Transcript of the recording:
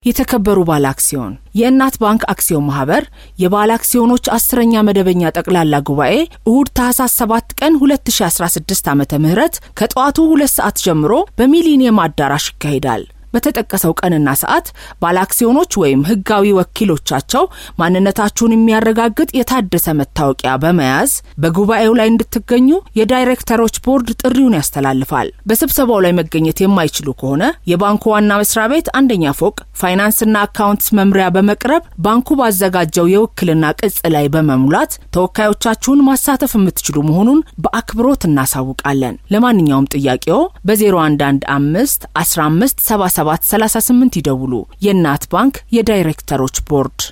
የተከበሩ ባለ አክሲዮን የእናት ባንክ አክሲዮን ማህበር የባለ አክሲዮኖች አስረኛ መደበኛ ጠቅላላ ጉባኤ እሁድ ታህሳስ 7 ቀን 2016 ዓ ም ከጠዋቱ ሁለት ሰዓት ጀምሮ በሚሊኒየም አዳራሽ ይካሄዳል። በተጠቀሰው ቀንና ሰዓት ባለ አክሲዮኖች ወይም ህጋዊ ወኪሎቻቸው ማንነታችሁን የሚያረጋግጥ የታደሰ መታወቂያ በመያዝ በጉባኤው ላይ እንድትገኙ የዳይሬክተሮች ቦርድ ጥሪውን ያስተላልፋል። በስብሰባው ላይ መገኘት የማይችሉ ከሆነ የባንኩ ዋና መስሪያ ቤት አንደኛ ፎቅ ፋይናንስና አካውንትስ መምሪያ በመቅረብ ባንኩ ባዘጋጀው የውክልና ቅጽ ላይ በመሙላት ተወካዮቻችሁን ማሳተፍ የምትችሉ መሆኑን በአክብሮት እናሳውቃለን። ለማንኛውም ጥያቄው በ0115 15 77 38 ይደውሉ። የእናት ባንክ የዳይሬክተሮች ቦርድ